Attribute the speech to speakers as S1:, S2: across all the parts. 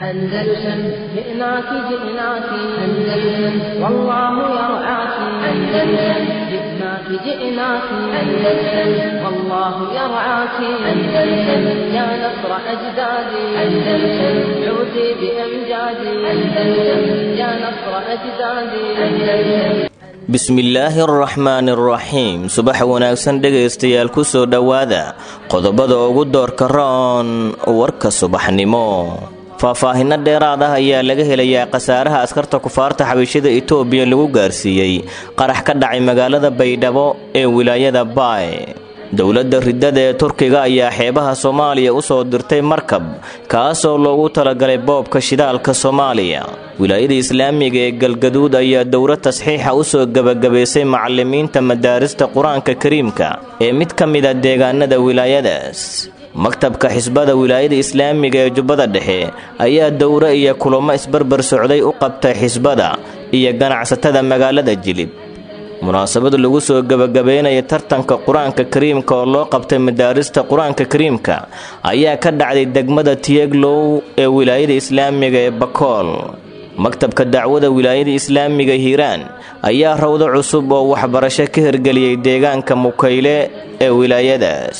S1: أندلسن جئناك جئناك أندلسن والله يرعاك أندلسن جئناك جئناك أندلسن والله يرعاك أندلسن يا نصر أجدادي أندلسن عودي بأمجادي أندلسن يا نصر أجدادي أندلسن
S2: bismillaahi araxmaani araxiim subax wanaagsan dhegaystayaal ku soo dhowaada qodobada ugu doorka roon warka subaxnimo faahfaahinno dheeraad ah ayaa laga helayaa khasaaraha askarta kufaarta xabiishada itoobiya lagu gaarsiiyey qarax ka dhacay magaalada baydhabo ee wilaayada baay dowladda riddada ee turkiga ayaa xeebaha soomaaliya u soo dirtay markab kaasoo loogu talagalay boobka shidaalka soomaaliya wilaayada islaamiga ee galgaduud ayaa dowlad tasxiixa u soo gebagabaysay macallimiinta madaarista qur-aanka kariimka ee mid ka mida deegaanada wilaayadaas maktabka xisbada wilaayada islaamiga ee jubbada dhexe ayaa dowro iyo kulamo isbarbar socday u qabtay xisbada iyo ganacsatada magaalada jilib munaasabad lagu soo gebagabeynaya tartanka qur-aanka kariimka oo loo qabtay madaarista qur-aanka kariimka ayaa ka dhacday degmada tiyeglow ee wilaayada islaamiga ee bakool maktabka dacwada wilaayada islaamiga hiiraan ayaa rawdo cusub oo waxbarasho ka hirgeliyey deegaanka mukayle ee wilaayadaas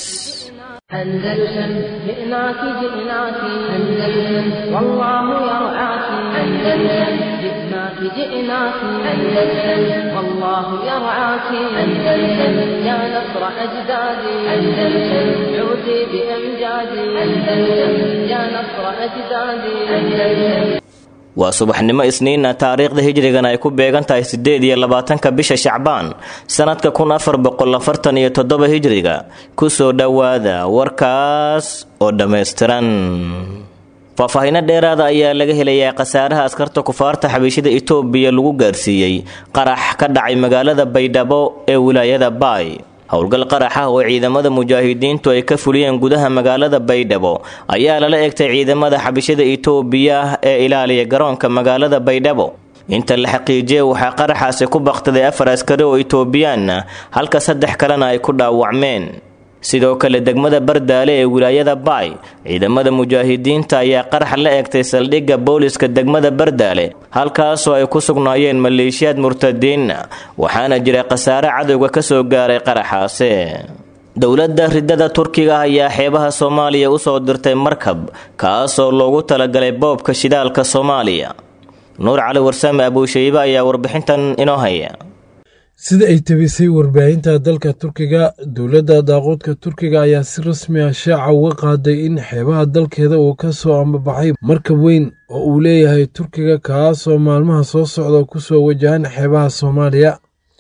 S1: أندلسن جئناك جئناك أندلسن والله يرعاك أندلسن جئناك جئناك أندلسن والله يرعاك أندلسن يا نصر أجدادي أندلسن عودي بأمجادي أندلسن يا نصر أجدادي أندلسن
S2: waa subaxnimo isniina taariikhda hijrigan ay ku beegan tahay siddeed iyo labaatanka bisha shacbaan sannadka kun afar boqol afartan iyo toddoba hijriga kusoo dhowaada warkaas oo dhammaystiran faahfaahinno dheeraada ayaa laga helayaa khasaaraha askarta kufaarta xabiishada itoobiya lagu gaarsiiyey qarax ka dhacay magaalada baydhabo ee wilaayada baay howlgal qarax ah oo ciidamada mujaahidiintu ay ka fuliyeen gudaha magaalada baydhabo ayaa lala egtay ciidamada xabishada itoobiya ee ilaaliya garoonka magaalada baydhabo inta la xaqiijiyay waxaa qaraxaasi ku bakhtaday afar askari oo itoobiyaanna halka saddex kalena ay ku dhaawacmeen sidoo kale degmada bardaale ee wilaayada baay ciidamada mujaahidiinta ayaa qarax la egtay saldhigga booliska degmada bardaale halkaasoo ay ku sugnaayeen maleeshiyaad murtadiinna waxaana jira khasaare cadowga ka soo gaaray qaraxaase dowladda riddada turkiga ayaa xeebaha soomaaliya u soo dirtay markab kaasoo loogu talagalay boobka shidaalka soomaaliya nuur cali warsame abuushaybe ayaa warbixintan inoo haya
S3: sida ay tabisay warbaahinta dalka turkiga dowladda daaqoodka turkiga ayaa si rasmi ah shaaca uga qaaday in xeebaha dalkeeda uu ka soo ambabaxay markab weyn oo uu leeyahay turkiga kaasoo maalmaha soo socda kusoo wajahan xeebaha soomaaliya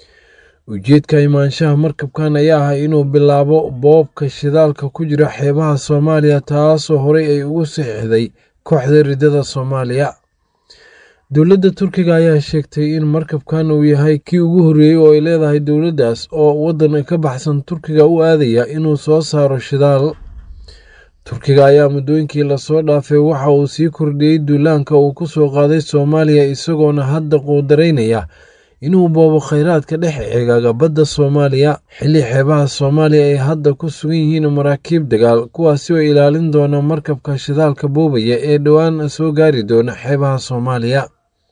S3: ujeedka imaanshaha markabkan ayaa ah inuu bilaabo boobka shidaalka ku jira xeebaha soomaaliya taasoo horey ay ugu saxiixday kooxda riddada soomaaliya dowladda turkiga ayaa sheegtay in markabkan uu yahay kii ugu horreeyey oo ay leedahay dowladdaas oo waddan ka baxsan turkiga u aadaya inuu soo saaro shidaal turkiga ayaa muddooyinkii lasoo dhaafay waxa uu sii kordhiyey duulaanka uu ku soo qaaday soomaaliya isagoona hadda quudaraynaya inuu boobo khayraadka dhex eegaaga badda soomaaliya xilli xeebaha soomaaliya ay hadda ku sugan yihiin maraakiib dagaal kuwaasi oo ilaalin doona markabka shidaalka boobaya ee dhowaan soo gaari doona xeebaha soomaaliya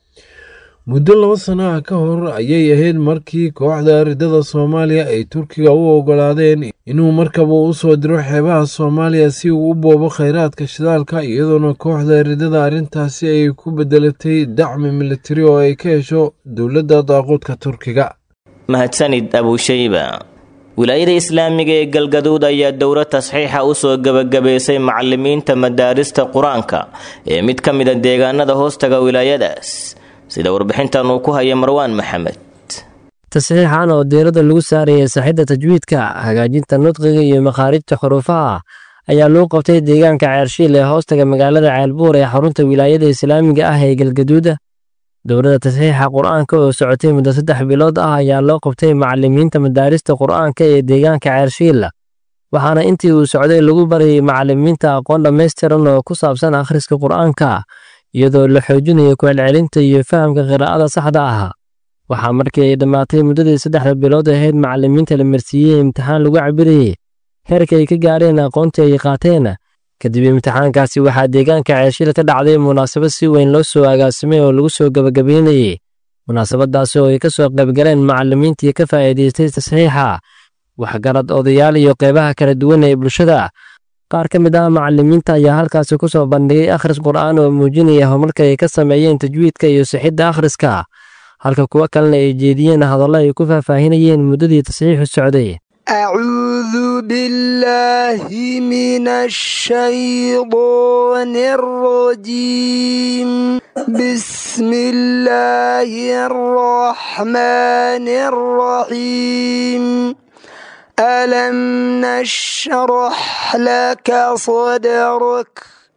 S3: muddo laba sano ah ka hor ayay ahayd markii kooxda riddada soomaaliya ay turkiga u oggolaadeen inuu markab uu u soo diro xeebaha soomaaliya si uu u boobo khayraadka shidaalka iyadoona kooxda riddada arrintaasi ay ku beddelatay dacmi militari oo ay ka hesho dowladda daaqoodka turkiga
S2: mahadsanid abuushayba wilaayada islaamiga ee galgaduud ayaa dowlad tasxiixa u soo gebagabaysay macallimiinta madaarista qur-aanka ee mid ka mida deegaanada hoostaga wilaayadaas sida warbixintan uu ku haya marwaan maxamed
S4: tasxiixan oo diiradda lagu saarayay saxidda tajwiidka hagaajinta nudqiga iyo makhaarijta xuruufaha ayaa lagu qabtay deegaanka ceershiil ee hoostaga magaalada ceelbuur ee xarunta wilaayada islaamiga ah ee galgaduuda dowladda tasxiixa qur-aanka oo socotay muddo saddex bilood ah ayaa loo qabtay macallimiinta madaarista qur-aanka ee deegaanka ceershiila waxaana intii uu socday lagu barayay macallimiinta aqoon dhammaystiran oo ku saabsan akhriska qur-aanka iyadoo la xoojinayo kucelcelinta iyo fahamka qiraa'ada saxda ah waxaa markii ay dhammaatay muddadii saddexda bilood ahayd macallimiinta la marsiiyey imtixaan lagu cabirayey heerka ay ka gaadheen aqoontii ay qaateen kadib imtixaankaasi waxaa deegaanka ceelshil ka dhacday munaasabad si weyn loo soo agaasimay oo lagu soo gabagabeynayey munaasabadaasi oo ay ka soo qaybgaleen macallimiintii ka faa'iidaystay tasxiixa waxgarad odayaal iyo qeybaha kala duwan ee bulshada qaar ka mid ah macallimiinta ayaa halkaasi ku soo bandhigay akhris qur'aan oo muujinaya horumarka ay ka sameeyeen tajwiidka iyo sixidda akhriska halka kuwo kalena ay jeediyeen hadallo ay ku faahfaahinayeen muddadii tasxiixu socday
S5: أعوذ بالله من الشيطان الرجيم بسم الله الرحمن الرحيم ألم نشرح لك صدرك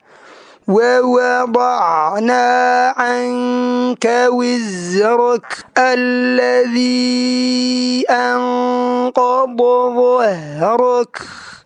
S5: ووضعنا عنك وزرك الذي أنقض ظهرك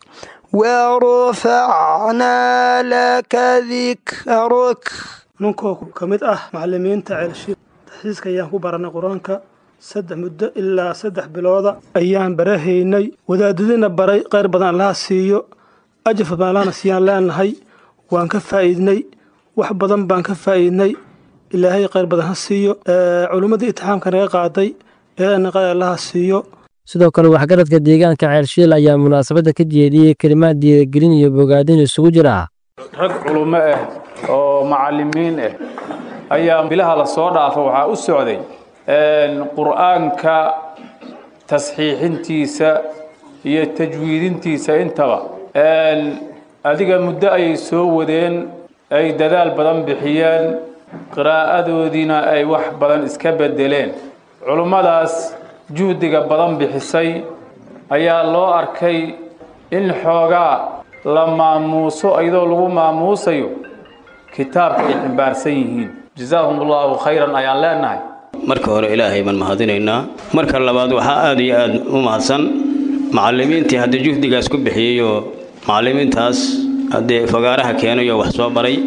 S5: ورفعنا لك ذكرك
S6: ninkoo ka mid ah macallimiinta ceelshiil taxsiiska ayaan ku baranay qur-aanka saddex muddo ilaa saddex bilooda ayaan barahaynay wadaadadina baray qayr badan allaha siiyo ajaf badan allahna siiyaan leenahay waan ka faa'iidnay wax badan baan ka faa'iidnay ilaahay qayr badan ha siiyo culimmadii itixaamka naga qaaday eena qayr allaha siiyo
S4: sidoo kale waxgaradka deegaanka ceelshiil ayaa munaasabadda ka jeediyey kelimaad diidagelin iyo bogaadin isugu jira
S7: rag culummo ah oo macallimiin ah ayaa bilaha la soo dhaafa waxaa u socday qur'aanka tasxiixintiisa iyo tajwiidintiisa intaba adiga muddo ayay soo wadeen ay dadaal badan bixiyeen qiraa'adoodiina ay wax badan iska beddeleen culummadaas juhdiga badan bixisay ayaa loo arkay in xoogaa la maamuuso iyadoo lagu maamuusayo kitaabka ay ximbaarsan yihiin jazaahum allahu khayran ayaan leenahay
S8: marka hore ilaahay baan mahadinaynaa marka labaad waxaa aad iyo aad u mahadsan macallimiintii haddii juhdigaas ku bixiyey oo macallimiintaas haddee fagaaraha keenay oo wax soo baray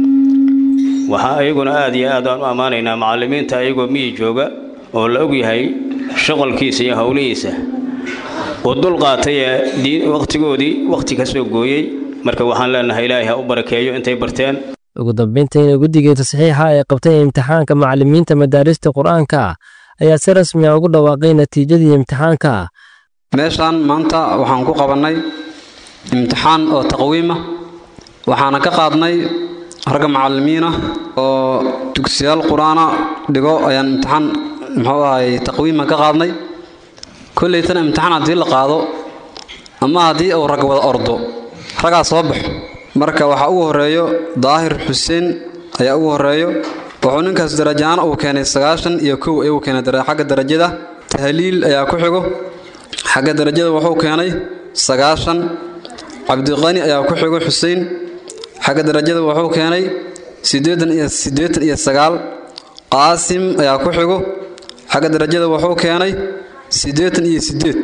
S8: waxaa ayaguna aad iyo aad aan u ammaanaynaa macallimiinta ayagoo miyi jooga oo la og yahay shaqalkiisa iyo howlihiisa oo dul qaatay ee wakhtigoodii wakhti ka soo gooyey marka waxaan leenahay ilaahay ha u barakeeyo intay barteen
S4: ugu dambayntiina guddigii tasxiixa ee qabtay imtixaanka macallimiinta madaarista qur'aanka ayaa si rasmi ah ugu dhawaaqay natiijadii imtixaanka
S9: meeshaan maanta waxaan ku qabannay imtixaan oo taqwiima waxaana ka qaadnay ragga macallimiina oo dugsiyaal qur-aana dhigo ayaan imtixaan muxuu ahay taqwiima ka qaadnay kollaytana imtixaan haddii la qaado ama haddii uu rag wada ordo raggaa soo baxo marka waxaa ugu horreeyo daahir xuseen ayaa ugu horreeyo wuxuu ninkaas darajaana uu keenay sagaashan iyo kow ayuu keenay xagga darajada tahliil ayaa ku xigo xagga darajada wuxuu keenay sagaashan cabdiqani ayaa ku xigo xuseen xagga darajada wuxuu keenay siddeetan iyo siddeetan iyo sagaal qaasim ayaa ku xigo xagga darajada wuxuu keenay siddeetan iyo siddeed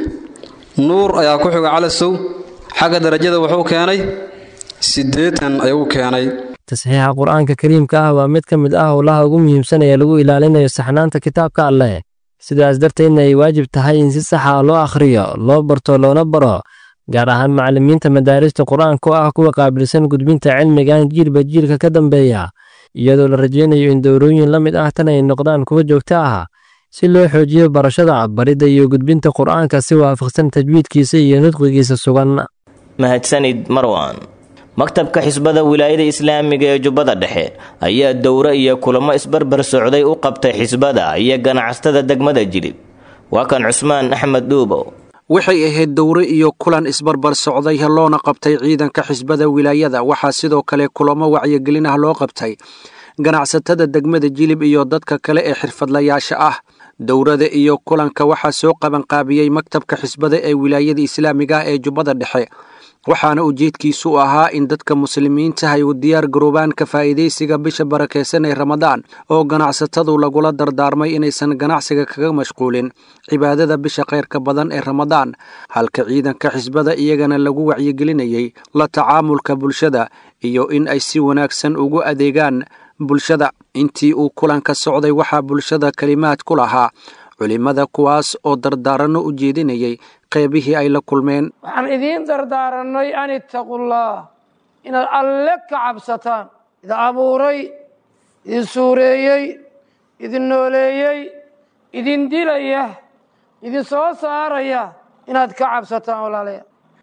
S9: nuur ayaa ku xigo calasow xagga darajada wuxuu keenay siddeetan ayuu keenay
S4: tasxiixa qur'aanka kariimka ah waa mid ka mid ah howlaha ugu muhiimsan ee lagu ilaalinayo saxnaanta kitaabka alleh sidaas darteedna ay waajib tahay in si sax ah loo akhriyo loo barto loona baro gaar ahaan macallimiinta madaarista qur-aanka oo ah kuwa qaabilsan gudbinta cilmigan jiilba jiilka ka dambeeya iyadoo la rajaynayo in dowrooyin la mid ah tan ay noqdaan kuwa joogto ah si loo xoojiyo barashada baridda iyo gudbinta qur'aanka si waafaqsan tajwiidkiisa iyo nudqigiisa sugan
S2: mahadsanid marwan maktabka xisbada wilaayada islaamiga ee jubbada dhexe ayaa dowro iyo kulamo isbarbar socday u qabtay xisbada iyo ganacsatada degmada jilib waa kan cusmaan axmed dhuubow
S10: waxay ahayd dowre iyo kulan isbarbar socday loona qabtay ciidanka xisbada wilaayada waxaa sidoo kale kulamo wacyigelin ah loo qabtay ganacsatada degmada jilib iyo dadka kale ee xirfadlayaasha ah dowrada iyo kulanka waxaa soo qabanqaabiyey maktabka xisbada ee wilaayada islaamiga ah ee jubbada dhexe waxaana ujeedkiisu ahaa in dadka muslimiinta ay u diyaar garoobaan ka faa'iidaysiga bisha barakaysan ee ramadaan oo ganacsatadu lagula dardaarmay inaysan ganacsiga kaga mashquulin cibaadada bisha khayrka badan ee ramadaan halka ciidanka xisbada iyagana lagu wacyigelinayay la tacaamulka bulshada iyo in ay si wanaagsan ugu adeegaan bulshada intii uu kulanka socday waxaa bulshada kelimaad ku lahaa culimmada kuwaas oo dardaaranno u jeedinayay qeybihii ay la kulmeen
S11: waxaan idiin dardaaranay an ittaqullaah inaad alle ka cabsataan idin abuuray idin suureeyey idin nooleeyey idin dilaya idin soo saaraya inaad ka cabsataan walaalayaal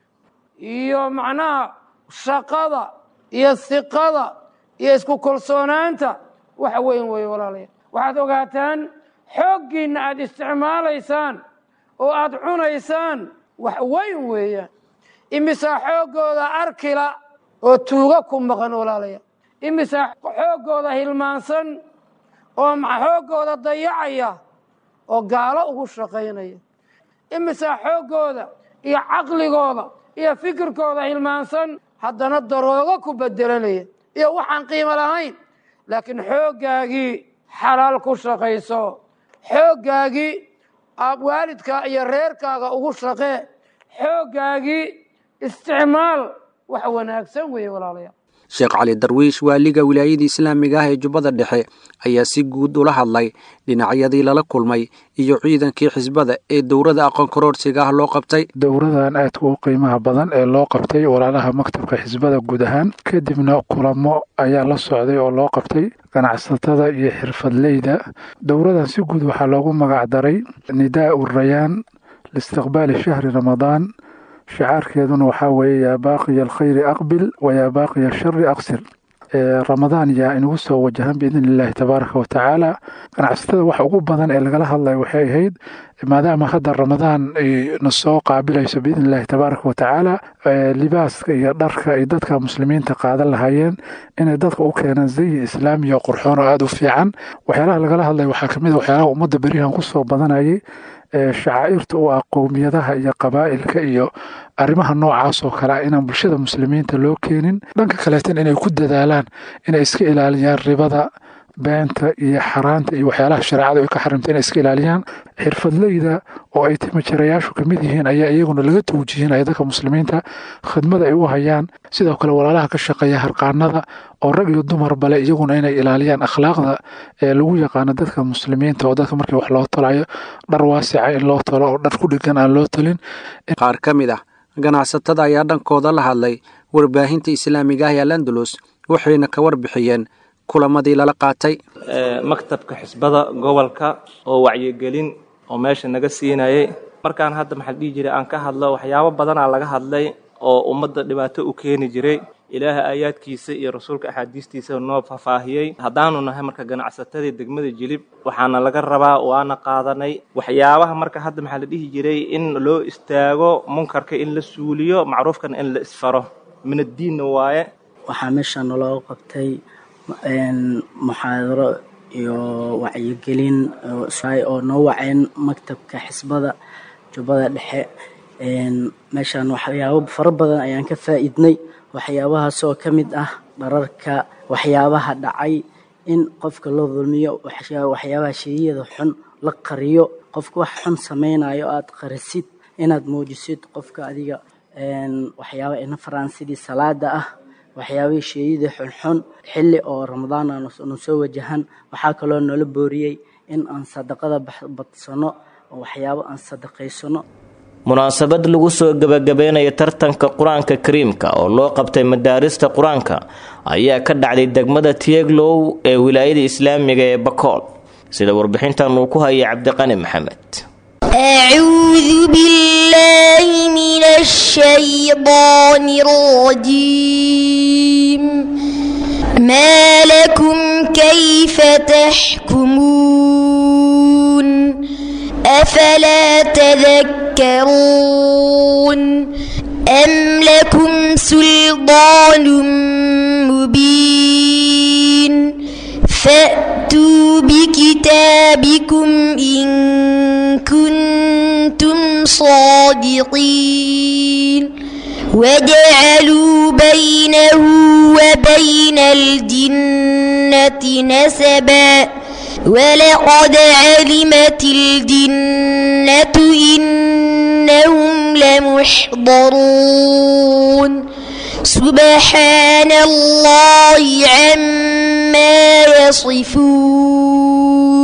S11: iyo macnaha shaqada iyo siqada iyo isku kalsoonaanta wax weyn weeye walaalayaal waxaad ogaataan xooggiinna aad isticmaalaysaan oo aad cunaysaan wax weyn weeyaan imisaa xooggooda arkila oo tuuga ku maqan walaalayaal imisaa xooggooda hilmaansan oo xooggooda dayacaya oo gaalo ugu shaqaynaya imisaa xooggooda iyo caqligooda iyo fikirkooda hilmaansan haddana daroogo ku bedelanaya iyo waxaan qiimo lahayn laakiin xooggaagii xalaal ku shaqayso xooggaagii waalidkaa iyo reerkaaga ugu shaqee xooggaagii isticmaal wax wanaagsan weeye walaalayaal
S10: sheekh cali darwiish waaliga wilaayada islaamiga ah ee jubbada dhexe ayaa si guud ula hadlay dhinacyadii lala kulmay iyo ciidankii xisbada ee dowrada aqoon karoorsiga ah loo qabtay
S12: dowradan aadka u qiimaha badan ee loo qabtay walaalaha maktabka xisbada guud ahaan kadibna kulamo ayaa la socday oo loo qabtay ganacsatada iyo xirfadleyda dowradan si guud waxaa loogu magac daray nidaau rayaan liistiqbaali shahri ramadaan shicaarkeeduna waxaa weeye yaa baaqiya alkhayri aqbil wa yaa baaqiya ashari aqsir ramadaan yaa inugu soo wajahan biidn illaahi tabaaraka wa tacaala ganacsatada waxa ugu badan ee lagala hadlaya waxay ahayd maadaama hadda ramadaan ay na soo qaabilayso biidn illaahi tabaaraka wa tacaala libaaska iyo dharka ay dadka muslimiinta qaadan lahaayeen inay dadka u keenaan zayi islaamiya qurxoon oo aada u fiican waxyaalaha lagala hadlaya waxaa kamid a waxyaalaha ummadda berihan kusoo badanayay shacaa'irta u ah qowmiyadaha iyo qabaa'ilka iyo arrimaha noocaas oo kale ah inaan bulshada muslimiinta loo keenin dhanka kaleetan inay ku dadaalaan inay iska ilaaliyaan ribada beenta iyo xaraanta iyo waxyaalaha shareecada ay ka xarimta inay iska ilaaliyaan xirfadleyda oo ay timajarayaashu ka mid yihiin ayaa iyaguna laga tawjihinaya dadka muslimiinta khidmada ay u hayaan sidoo kale walaalaha ka shaqeeya harqaanada oo rag iyo dumar bale iyaguna inay ilaaliyaan akhlaaqda ee lagu yaqaano dadka muslimiinta oo dadka markii wax loo tolayo dhar waasica in loo tolo oo dhar ku dhigan aan loo tolin
S10: qaar ka mid ah ganacsatada ayaa dhankooda la hadlay warbaahinta islaamiga ah ee landalus waxayna ka warbixiyeen kulamadii lala qaatay
S13: maktabka xisbada gobolka oo wacyigelin oo meesha naga siinayay markaan hadda maxaa dhihi jiray aan ka hadlo waxyaabo badanaa laga hadlay oo ummadda dhibaato u keeni jiray ilaaha aayaadkiisa iyo rasuulka axaadiistiisa noo faahfaahiyey haddaanu nahay marka ganacsatadii degmada jilib waxaana laga rabaa waana qaadanay waxyaabaha marka hadda maxaa la dhihi jiray in loo istaago munkarka in la suuliyo macruufkana in la isfaro min addiinna waaye
S14: waxaa meesha naloo qabtay muxaadaro iyo wacyigelin oo noo waceen maktabka xisbada jubbada dhexe meeshaan waxyaabo fara badan ayaan ka faa'iidnay waxyaabahaas oo ka mid ah dhararka waxyaabaha dhacay in qofka loo dulmiyo waxyaabaha sheeyada xun la qariyo qofka wax xun samaynayo aad qarisid inaad muujisid qofka adiga waxyaaba ina faraan sidii salaada ah waxyaabihii sheeyadii xunxun xilli oo ramadaan aanu soo wajahan waxaa kaloo noola booriyey in aan sadaqada badsano oo waxyaabo aan sadaqaysano
S2: munaasabad lagu soo gebagabeynayo tartanka qur-aanka kariimka oo loo qabtay madaarista qur-aanka ayaa ka dhacday degmada tieglow ee wilaayada islaamiga ee bakool sida warbixintan uu ku hayay cabdiqani maxamed
S15: أعوذ بالله من الشيطان الرجيم ما لكم كيف تحكمون أفلا تذكرون أم لكم سلطان مبين فأتوا بكتابكم إن كنتم صادقين وجعلوا بينه وبين الجنة نسبا ولقد علمت الجنة إنهم لمحضرون سبحان الله عما يصفون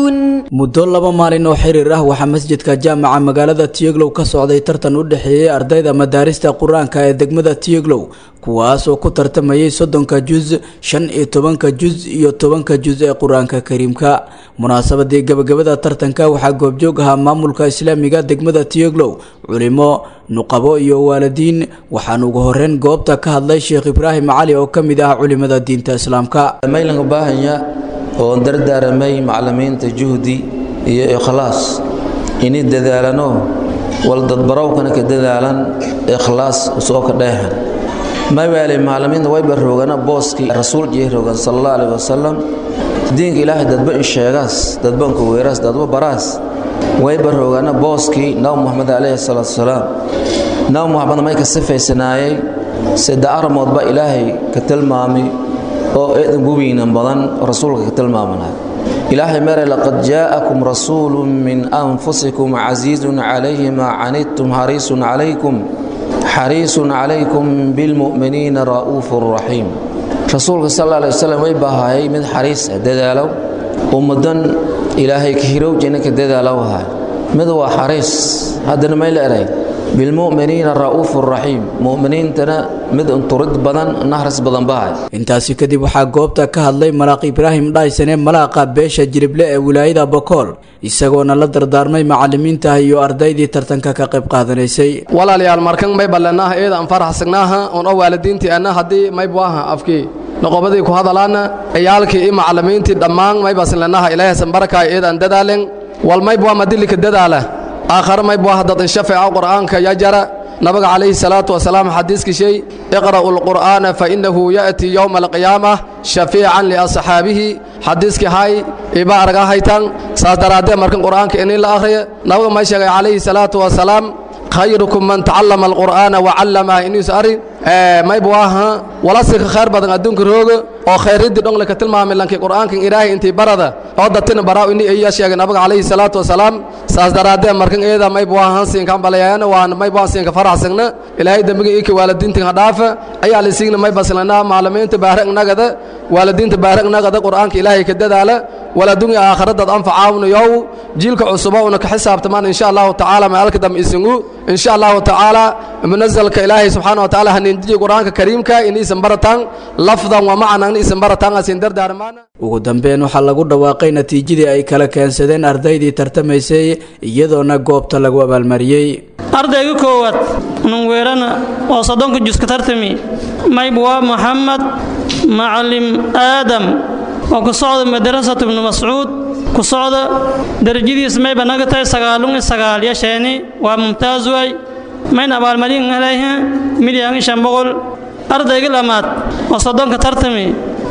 S16: muddo laba maalin oo xiriir ah waxaa masjidka jaamaca magaalada tiyeglow ka socday tartan u dhexeeyey ardayda madaarista qur-aanka ee degmada tiyeglow kuwaas oo ku tartamayay soddonka juz shan iyo tobanka juz iyo tobanka juz ee qur-aanka kariimka munaasabadii gabagabada tartanka waxaa goobjoog ahaa maamulka islaamiga degmada tiyeglow culimo nuqabo iyo waalidiin waxaana ugu horeyn goobta ka hadlay sheekh ibraahim cali oo ka mid ah culimada diinta islaamka
S17: maylanka baahanya oo dardaaramay macalimiinta juhdi iyo ikhlaas inay dadaalano wal dadbarowkana ka dadaalan ikhlaas soo ka dheehan mawaale macalimiinta wayba roogana booskii rasuul jee roogan sallallahu alayhi wasallam diinka ilaahay dadba in sheegaas dadba in weeraas dadba baraas wayba roogana booskii nabi muhammad alayhi salaatu wasalaam nabi muhammad may ka sifaysanaayay sida armoodba ilaahay ka tilmaamay oo eedan gubiinan badan rasuulka ka tilmaamanaya ilaahay mere laqad jaa'akum rasuulun min anfusikum casiizun calayhi maa canidtum hariisun calaykum xariisun calaykum bilmu'miniina ra'uufun raxiim rasuulka sal alla alay wasalam way baahayay mid xariis ah dadaalow ummadan ilaahay ka hirowjina ka dadaalow ahay mid waa xariis haddana may la eray bilmu'miniina ra'uufun raxiim mu'miniintana mid unturid badan nahras badan bahay
S16: intaasi kadib waxaa goobta ka hadlay malaaq ibraahim dhaysane malaaqa beesha jirible ee wilaayada bokool isagoona la dardaarmay macalimiinta iyo ardaydii tartanka ka qayb qaadanaysay
S18: walaalayaal markan may ballanaaha eeda aan faraxsagnaaha oon oo waalidiintii anna haddii may buaha afkii noqobadii ku hadalaana ciyaalkii iyo macalimiintii dhammaan may basinlanaha ilaahaysan barakaay eedaan dadaalen wal may bua madilika dadaala aakhare may buaha dad inshafeeca qur'aanka ya jara nabiga calayhi salaatu wasalaam xadiiskii shay iqra'u lqur'aana fainahu ya'tii yowma alqiyaamah shafiican liasxaabihi xadiiskii hay iba argaa haytan saas daraaddeed markan qur'aanka inii la akhriya nabiga may sheegay calayhi salaatu wasalaam khayrukum man tacallama alqur'aana wacallamaha iniis ari may buaha walasika khayr badan adduunka rooga oo khayriddii dhongle ka tilmaamay lankii qur'aankan ilaahay intii barada oo datina baraa ini iya sheegay nabiga calayhi salaatu wasalaam saas daraaddeed markan eeda may buahan siinkan balayayana waan may buahan siinka faraxsagna ilaahay dembiga ika waalidiintan ha dhaafa ayaa lisiigna may baslana maalimiinta baarag nagada waalidiinta baarag nagada qur'aanka ilaahay ka dadaala waladunya aakhiradaad anfacaawnayow jiilka cusuba una ka xisaabtamaan insha allahu tacaala maalka dambe isingu insha allahu tacaala munazalka ilaahay subxaana wa tacaala hanindiyi qur'aanka kariimka iniisan barataan lafdan wa macnan iisan barataan asin dardaarmaan
S16: ugu dambeyn waxaa lagu dhawaaqay natiijadii ay kala keensadeen ardaydii tartamaysay iyadoona goobta lagu abaalmariyey
S19: ardayga koowaad nunweerana oo soddonka juska tartami maybwa maxamed macalim aadam oo ku socda madrasatu ibnu mascuud ku socda darajadiis mayba naga tahay sagaalun iyo sagaal yasheeni waa mumtaaz waay mayna abaalmarin helayha milyan iyo shan boqol ardayga lamaad oo soddonka tartami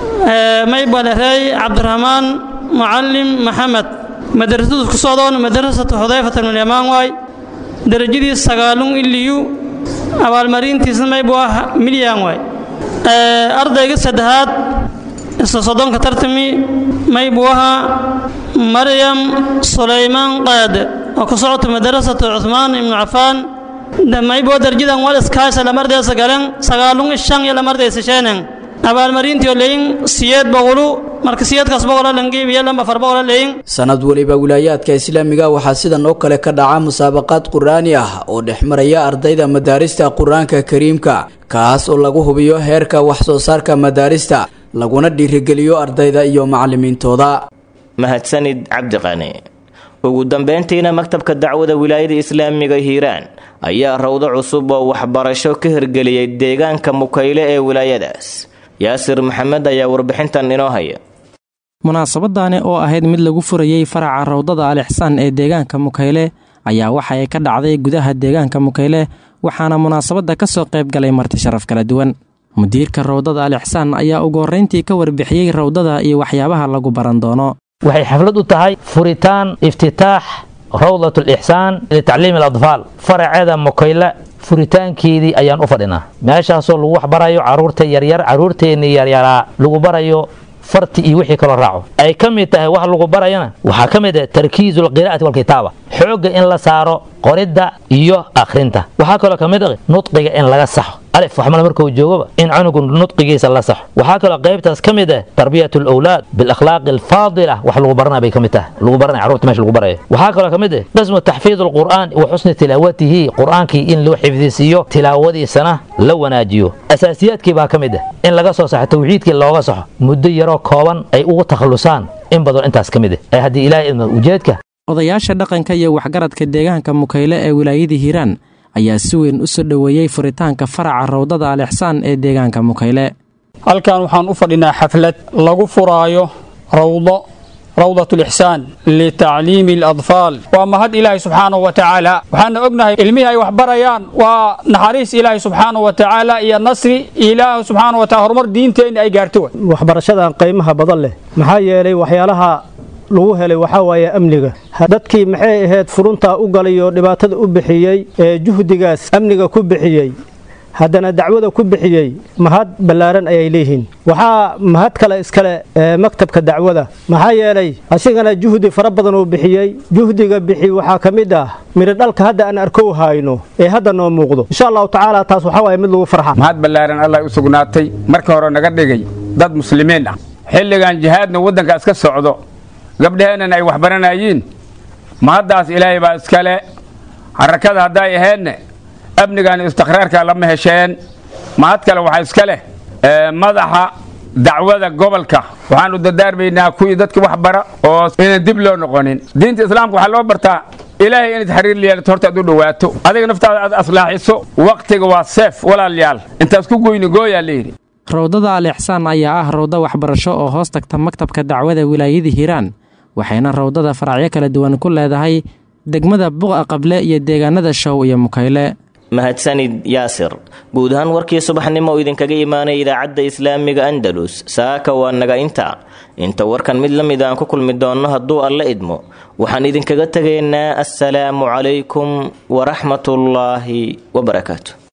S19: mayba lereey cabdiraxmaan mucalim maxamed madrasadu ku socdoon madrasatu xudayfata ibnu yamaan waay darajadiis sagaalun iliyu abaalmarintiisna mayba waa milyan waay ardayga saddexaad isla soddonka tartami maybu ahaa maryam sulaymaan qaade oo ku socota madrasatu cuhmaan ibnu cafaan maybo darjadan wal iskaaysa lamardeysa galen sagaalun shan iyo lamardeysa sheenen abaalmarintiyo leyin siyeed boqolu marka siyeedkaas boqola langeebiya lamba far boqola leyin
S16: sanad weliba wilaayaadka islaamiga waxaa sidan oo kale ka dhaca musaabaqaad qur'aani ah oo dhex maraya ardayda madaarista qur-aanka kariimka kaas oo lagu hubiyo heerka wax soo saarka madaarista laguna dhiirigeliyo ardayda iyo macalimiintooda
S2: mahadsanid cabdiqani ugu dambeyntiina maktabka dacwada wilaayada islaamiga hiiraan ayaa rawdo cusub oo waxbarasho ka hirgeliyey deegaanka mukayle ee wilaayadaas yaasir maxamed ayaa warbixintan inoo haya
S20: munaasabadani oo ahayd mid lagu furayey faraca rawdada alixsaan ee deegaanka mukayle ayaa waxa ay ka dhacday gudaha deegaanka mukayle waxaana munaasabadda ka soo qayb galay marti sharaf kala duwan mudiirka rawdada alixsaan ayaa ugu horrayntii ka warbixiyey rawdada iyo waxyaabaha lagu baran doono
S21: waxay xaflad u tahay furitaan iftitaax rawdat alixsaan litacliimi aladfaal faraceeda mukayle furitaankeedii ayaan u fadhinaa meeshaasoo lagu waxbarayo caruurta yaryar caruurteenni yaryaraa lagu barayo farti iyo wixii kaloo raaco ay ka mid tahay wax lagu barayana waxaa ka mid ah tarkiizu alqiraa'ati walkitaaba xoogga in la saaro qoridda iyo akhrinta waxaa kaloo ka mid ah nudqiga in laga saxo alif waxmala markuu joogaba in cunugu nudqigiisa la saxo waxaa kaloo qaybtaas ka mid ah tarbiyat alawlaad bilakhlaaqi alfaadila wax lagu baranaa bay ka mid tahay lagu baranaya carruurta meesha lagu barayo waxaa kaloo ka mid ah qismu taxfiid alqur'aan wa xusni tilaawatihi qur'aankii in loo xifdisiiyo tilaawadiisana la wanaajiyo asaasiyaadkii baa ka mid ah in laga soo saxo tawxiidkii looga saxo muddo yaroo kooban ay ugu takhallusaan in badan intaas ka mid ah ee haddii ilaahay idmo ujeedka
S20: odayaasha dhaqanka iyo waxgaradka deegaanka mukayle ee wilaayadii hiiraan ayaa si weyn u soo dhoweeyey furitaanka faraca rawdada alixsaan ee deegaanka mukayle
S1: halkan waxaan u fadhinaa xaflad lagu furaayo rawdo rawdat lixsaan litacliimi aladfaal waa mahad ilaahay subxaanahu wa tacaala waxaana ognahay ilmihii ay wax barayaan waa naxariis ilaahay subxaanahu wa tacaala iyo nasri ilaahu subxaanahu wa taala horumar diinteenna ay gaarto
S22: waxbarashadan qiimaha badan leh maxaa yeelay waxyaalaha lagu helay waxaa waaye amniga dadkii maxay ahayd furuntaa u galay oo dhibaatada u bixiyey ee juhdigaas amniga ku bixiyey haddana dacwada ku bixiyey mahad ballaaran ayay leeyihiin waxaa mahad kale iskale maktabka dacwada maxaa yeelay asigana juhdi fara badan uu bixiyey juhdiga bixi waxaa ka mid ah midho dhalka hadda aan arkow hayno ee hadda noo muuqdo insha allahu tacaala taas waxaa waaye mid lagu farxa
S23: mahad ballaaran allah u sugnaatay marka hore naga dhigay dad muslimiin ah xilligan jihaadna waddanka iska socdo gabdhaheennan ay wax baranayiin mahaddaas ilaahay baa iskale harakada hadday ahaydne amnigan istiqraarka lama hesheen mahad kale waxaa iska leh madaxa dacwada gobolka waxaanu dadaarmaynaa kuwii dadka wax bara oo inaan dib loo noqonin diinta islaamka waxaa loo bartaa ilaahay inaad xiriir yeelato horta aad u dhowaato adiga naftaada aad aslaaxiso waqtiga waa seef walaalayaal intaas ku goyni gooyaa layidhi
S20: rawdada alixsaan ayaa ah rawdo waxbarasho oo hoos tagta maktabka dacwada wilaayada hiiraan waxayna rawdada faracyo kala duwan ku leedahay degmada buqa qable iyo deegaanada show iyo mukayle
S2: mahadsanid yaasir guud ahaan warkii subaxnimo oo idinkaga imaanay idaacadda islaamiga andalus saaka waa naga inta inta warkan mid la mid aan ku kulmi doonno hadduu alla idmo waxaan idinkaga tegaynaa assalaamu calaykum waraxmatullaahi wabarakaatu